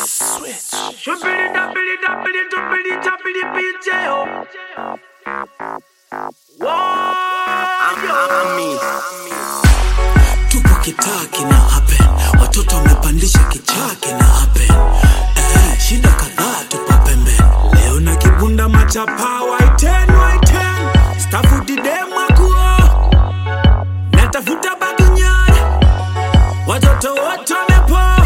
Shubbidi dubbidi dubbidi dubbidi dubbidi BJ oh. Whoa, tupo kitaa kina happen watoto wamepandisha kichaa kina happen eh, shida kadhaa tupo pembeni leo na kibunda machapa waiten waiten stafu didemakuo natafuta baginyani watoto wote wamepo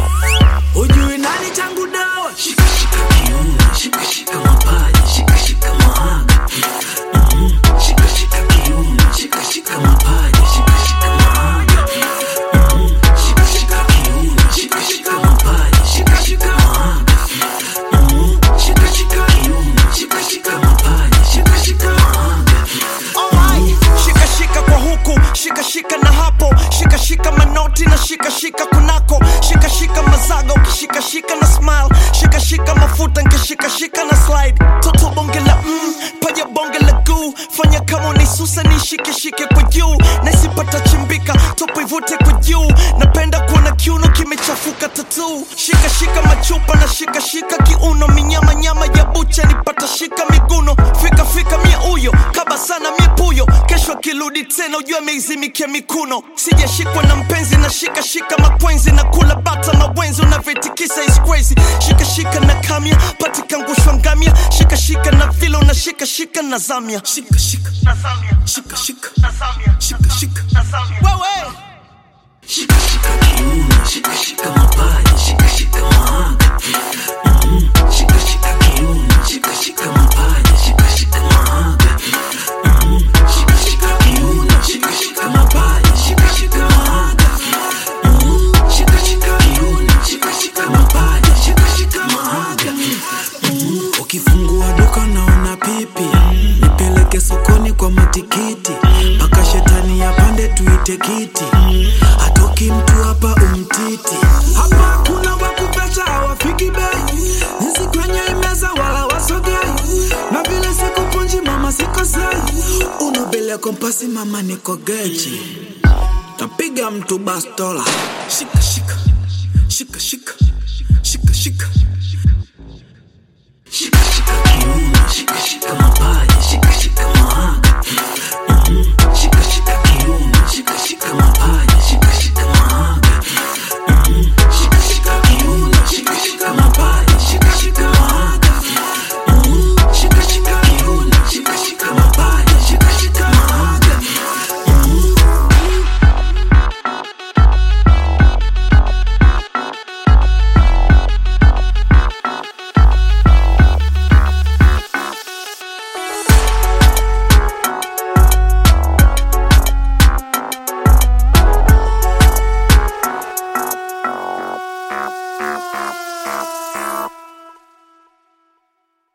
hujui nani changu dawa shika shika kiuno shika shika mapaja shika shika mahaga Mhm. shika shika kiuno shika shika mapaja shika shika mahaga Mhm. shika shika kiuno shika shika mapaja shika shika mahaga Mhm. shika shika kiuno shika shika mapaja shika shika mahaga Alright, shika shika kwa huku shika shika na hapo shika shika manoti na shika shika kunako shika shika mazaga ukishika shika na smile shika shika mafuta nkishika shika na slide toto bonge la mm, paja bonge la guu fanya kama unaisusa nishike shike kwa juu naisipata chimbika topo ivute kwa juu napenda kuona kiuno kimechafuka tatu shika shika machupa na shika shika kiuno minyama nyama ya bucha nipata shika miguno fika fika mie uyo kaba sana mie puyo kesho akirudi tena ujue ameizimikia mikuno sijashikwa na mpenzi na shika shika makwenzi na kula bata mawenzi unavyoitikisa is crazy shika shika na kamya patikangushwa ngamya shika shika na vile una shika shika na zamya shika shika shika shika shika shika wewe Shika shika kiuno, shika shika mapaja, shika shika mahaga. Mhm. Shika shika kiuno, shika shika mapaja, shika shika mahaga. Mhm. Shika shika kiuno, shika shika mapaja, shika shika mahaga. Mhm. Shika shika kiuno, shika shika mapaja, shika shika mahaga. Mhm. Ukifungua duka naona pipi, nipeleke sokoni kwa matikiti, mpaka shetani yapande tuite kiti, hatoki mtu hapa umtiti. Hapa kuna wakupesha hawafiki bei, nisi kwenye imeza wala wasogei, na vile sikupunji mama sikosei, unobele kompasi mama niko geji, tapiga mtu bastola, shika shika